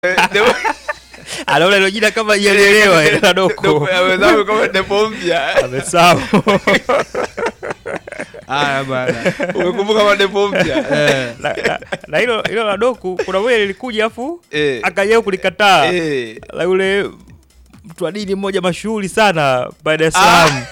anaona hilo jina kama ielelewa la doko wenzangu kama depo mpya amesahau Haya bana. umekumbuka kama depo mpya Eh, na, na, na hilo hilo la doku kuna moja lilikuja afu Eh. akajao kulikataa Eh. la yule mtu wa dini mmoja mashuhuri sana baada ya Salaam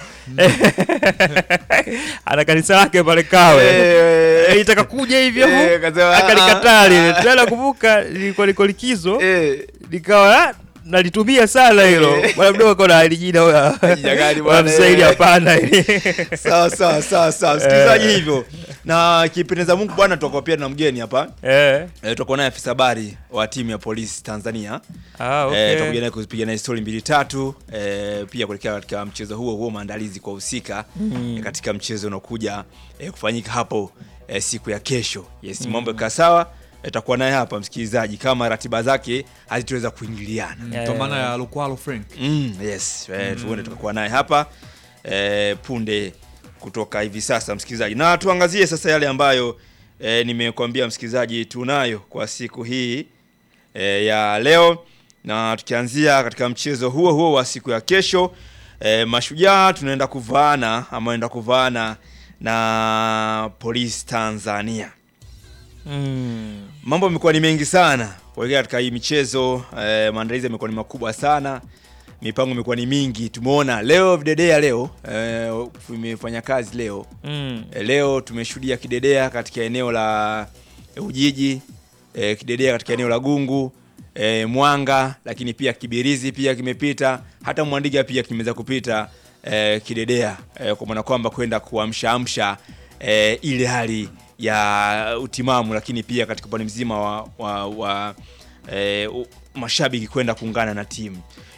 ana kanisa lake pale Kawe Eh. Eh, itaka kuja hivyo Eh, afu akasema, akalikataa ah, lile ah. tena kumbuka lilikuwa liko likizo Eh. nikawa ah, nalitumia sana hilo Eh. bwana mdogo kona alijina Jina gani bwana, wanamsaidia eh. hapana ili sawa sawa sawa sawa msikilizaji hivyo na kipendeza mungu bwana tutakuwa pia na mgeni hapa eh e, tutakuwa naye afisa habari wa timu ya polisi tanzania ah Eh, okay tutakuja naye kupiga naye stori mbili tatu e, pia kuelekea katika mchezo huo huo maandalizi kwa husika mm. e, katika mchezo unaokuja e, kufanyika hapo e, siku ya kesho yes mm. mambo yakaa sawa itakuwa naye hapa msikilizaji kama ratiba zake hazitoweza kuingiliana Yeah. Kwa maana ya Lukwalo Frank. mm, yes eh, tuone tutakuwa naye hapa eh, punde kutoka hivi sasa msikilizaji na tuangazie sasa yale ambayo eh, nimekuambia msikilizaji tunayo kwa siku hii eh, ya leo na tukianzia katika mchezo huo huo wa siku ya kesho eh, mashujaa tunaenda kuvaana ama enda kuvaana na polisi tanzania mm. mambo yamekuwa ni mengi sana kuelekea katika hii michezo eh, maandalizi yamekuwa ni makubwa sana mipango imekuwa ni mingi tumeona leo videdea leo eh, imefanya kazi leo Mm. eh, leo tumeshuhudia kidedea katika eneo la eh, ujiji eh, kidedea katika eneo la gungu eh, mwanga lakini pia kibirizi pia kimepita hata mwandiga pia kimeweza kupita eh, kidedea eh, kwa maana kwamba kwenda kuamshaamsha eh, ile hali ya utimamu lakini pia katika upande mzima wa, wa, wa eh, u- mashabiki kwenda kuungana na timu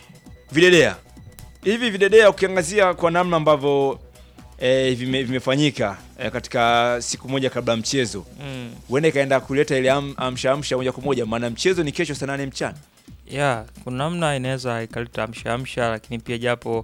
videdea hivi videdea ukiangazia kwa namna ambavyo eh, vime, vimefanyika eh, katika siku moja kabla ya mchezo Mm. huenda ikaenda kuleta ile am- amsha amsha moja kwa moja maana mchezo ni kesho saa nane mchana ya kuna namna inaweza ikaleta amsha amsha lakini pia japo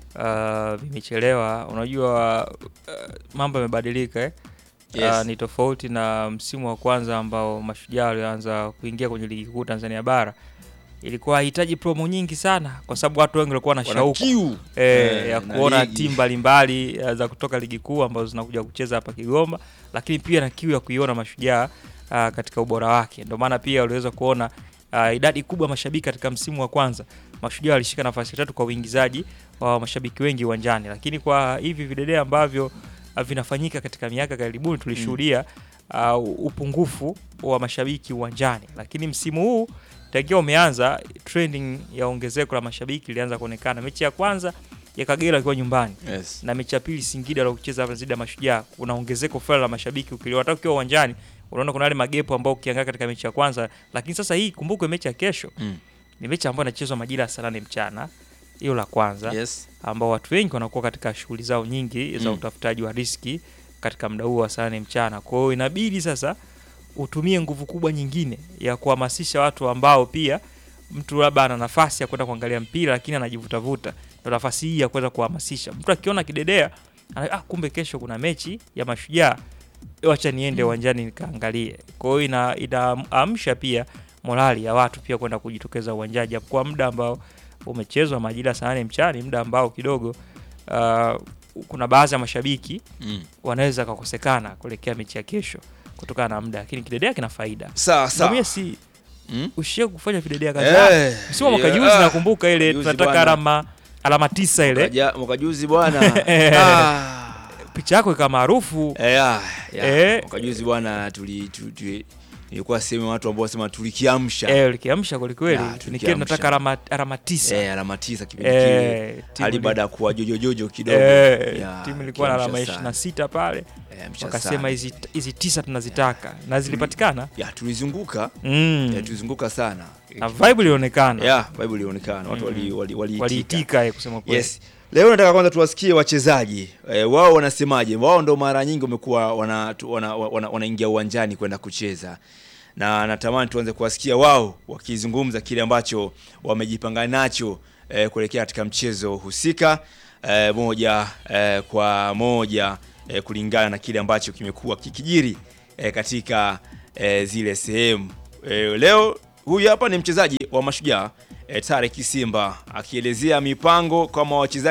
uh, vimechelewa unajua uh, mambo yamebadilika eh? Yes. Uh, ni tofauti na msimu wa kwanza ambao mashujaa walianza kuingia kwenye ligi kuu tanzania bara ilikuwa hahitaji promo nyingi sana kwa sababu watu wengi walikuwa na Wana shauku kiu e, eh, ya na kuona ligi. timu mbalimbali eh, za kutoka ligi kuu ambazo zinakuja kucheza hapa Kigoma, lakini pia na kiu ya kuiona mashujaa uh, katika ubora wake. Ndio maana pia uliweza kuona uh, idadi kubwa ya mashabiki katika msimu wa kwanza. Mashujaa walishika nafasi ya tatu kwa uingizaji wa mashabiki wengi uwanjani, lakini kwa hivi videdea ambavyo uh, vinafanyika katika miaka karibuni tulishuhudia uh, upungufu wa mashabiki uwanjani, lakini msimu huu tangia umeanza trending ya ongezeko la mashabiki ilianza kuonekana. Mechi ya kwanza ya Kagera akiwa nyumbani yes. na mechi ya pili Singida aliokucheza hapa dhidi ya Mashujaa, kuna ongezeko fulani la mashabiki ukiliwa hata ukiwa uwanjani unaona kuna yale magepo ambao ukiangalia katika mechi ya kwanza, lakini sasa hii kumbukwe, mechi ya kesho Mm. ni mechi ambayo inachezwa majira ya saa nane mchana, hiyo la kwanza Yes. ambao watu wengi wanakuwa katika shughuli zao nyingi za Mm. utafutaji wa riski katika muda huo wa saa nane mchana. Kwa hiyo inabidi sasa utumie nguvu kubwa nyingine ya kuhamasisha watu ambao pia mtu labda ana nafasi ya kwenda kuangalia mpira lakini anajivutavuta, ndo nafasi hii ya kuweza kuhamasisha mtu akiona kidedea ana, ah, kumbe kesho kuna mechi ya mashujaa, wacha niende uwanjani nikaangalie. Kwa hiyo ina inaamsha pia morali ya watu pia kwenda kujitokeza uwanjani, japo kwa muda ambao umechezwa majira saa nane mchana, ni muda ambao kidogo uh, kuna baadhi ya mashabiki Mm. wanaweza kakosekana kuelekea mechi ya kesho kutokana na muda, lakini kidedea kina faida. sawa sawa Samia si Mm? ushie kufanya videdea kadhaa Eh, msimu wa mwaka yeah. juzi nakumbuka ile Juzi tunataka bwana. alama alama tisa ile Mwaka- mwaka juzi bwana Ah. picha yako ikawa maarufu Eh, ah, ya. Eh. mwaka juzi bwana tuli, tuli, tuli nilikuwa sehemu watu ambao wasema tulikiamsha eh, likiamsha kwelikweli, Ya, nikiwa tulikiamsha. nataka alama alama tisa eh, alama tisa kipindi kile eh, timu hali ili- baada ya kuwa jojojojo kidogo eh, Ya, timu ilikuwa na alama kiamsha ishirini na sana. sita pale, Eh, msha wakasema sana. hizi hizi tisa tunazitaka na zilipatikana ya tulizunguka mm. ya tulizunguka sana na vibe ilionekana ya bible ilionekana watu Mm. wali- wali- waliitika waliitika eh, kusema kweli yes leo nataka kwanza tuwasikie wachezaji e, wao wanasemaje wao ndo mara nyingi wamekuwa wanaingia wana, wana, wana wanaingia uwanjani kwenda kucheza na natamani tuanze kuwasikia wao wakizungumza kile ambacho wamejipanga nacho e, kuelekea katika mchezo husika e, moja e, kwa moja e, kulingana na kile ambacho kimekuwa kikijiri e, katika e, zile sehemu e, leo huyu hapa ni mchezaji wa Mashujaa e, Tarek Simba akielezea mipango kama wachezaji